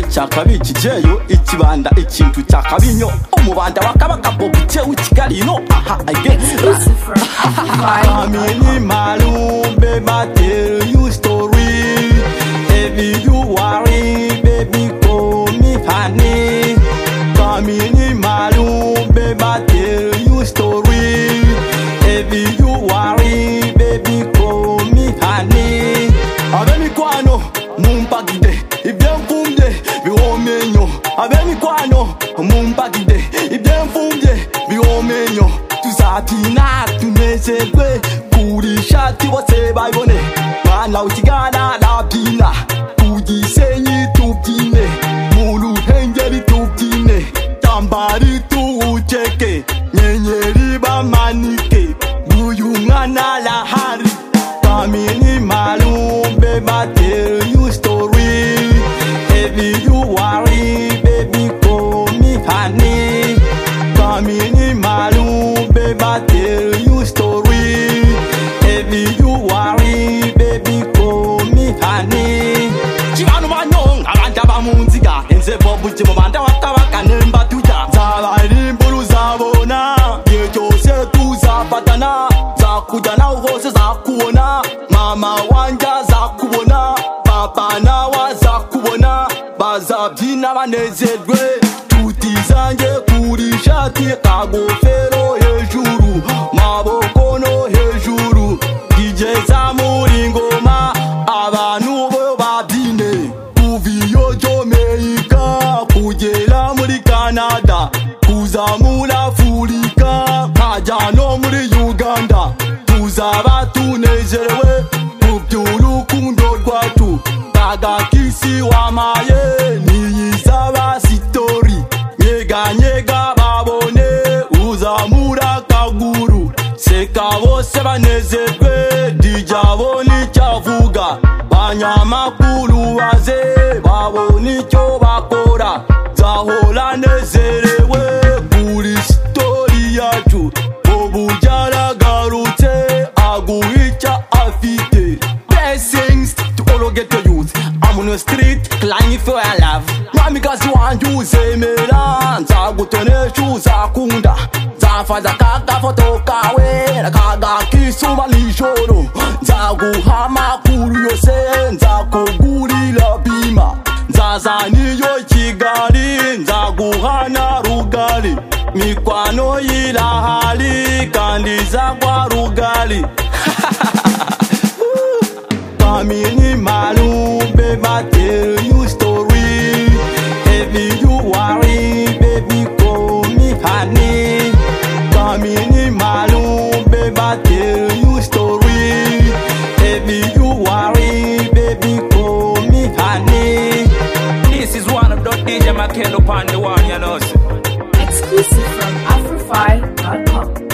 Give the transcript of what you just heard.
cyakabikigeyo ikibanda ikintu cyakabinyo umubanda wa kabaka bobi cyewe kigali no aha agenzi Amini Malu, baby, I tell you story. If you worry, baby, call me honey. Amini Malu, baby, I tell you story. If you worry, baby, call me honey. Abemikwano, mumpagide, ibyankumbye, biwomenyo. Abemikwano, mumpagide, ibyanfumbye, biwomenyo. Tuzatina, tunezerwe, kurisha tibose bayibone. Mwana w'ikigana ndabyina, ku Gisenyi tubyine, mu Ruhengeri tubyine, Tambari tuwuceke, nyenyeri bamanike, uyu mwana arahari. Bamini malumbe, ba tell you story. If you worry, baby, call me honey. Bamini malumbe, ba tell you story. If you worry, baby, call me honey. Chibanu banyong, abanja bamunziga, enze bobu chimobanda wakabaka nemba tuja. Zabarimburu zabona, igihe cyose tuzafatana zakujya nawe hose zakubona mama wanjye azakubona papa nawe azakubona bazabyina banezerwe tuti zanjye kuri ishati kagofero hejuru maboko no hejuru igeza muri ingoma abantu bo babyine kuva iyo cyo meyika kugera muri kanada kuza muri afurika nkajya no muri uganda tuzaba tunezerewe mu by'urukundo rwacu agakisi wamaye niyizaba sitori nyeganyega babone uzamura kaguru seka bose banezerwe dijyabo n'icyavuga banyamakuru baze babone icyo bakora nzahora nezerewe kuri sitori yacu ubu byaragarutse aguha icyo afite blessings to all who get to youth I'm on the street climbing for a love mwamikazi wanjye uzemera nzagutonesha uzakunda nzafaza ka gafoto kawe nakagakisuma nijoro nzaguha amakuru yose nzakugurira bima nzaza niyo kigali nzaguha na rugari mikwano yirahari kandi izagwa rugari Kamini Malu, baby, I tell you story. If you worry, baby, call me honey. Kamini Malu, baby, I tell you story. If you worry, baby, call me honey. This is one of the DJ Makelo Pandey one, you know. Exclusive from AfroFi.com.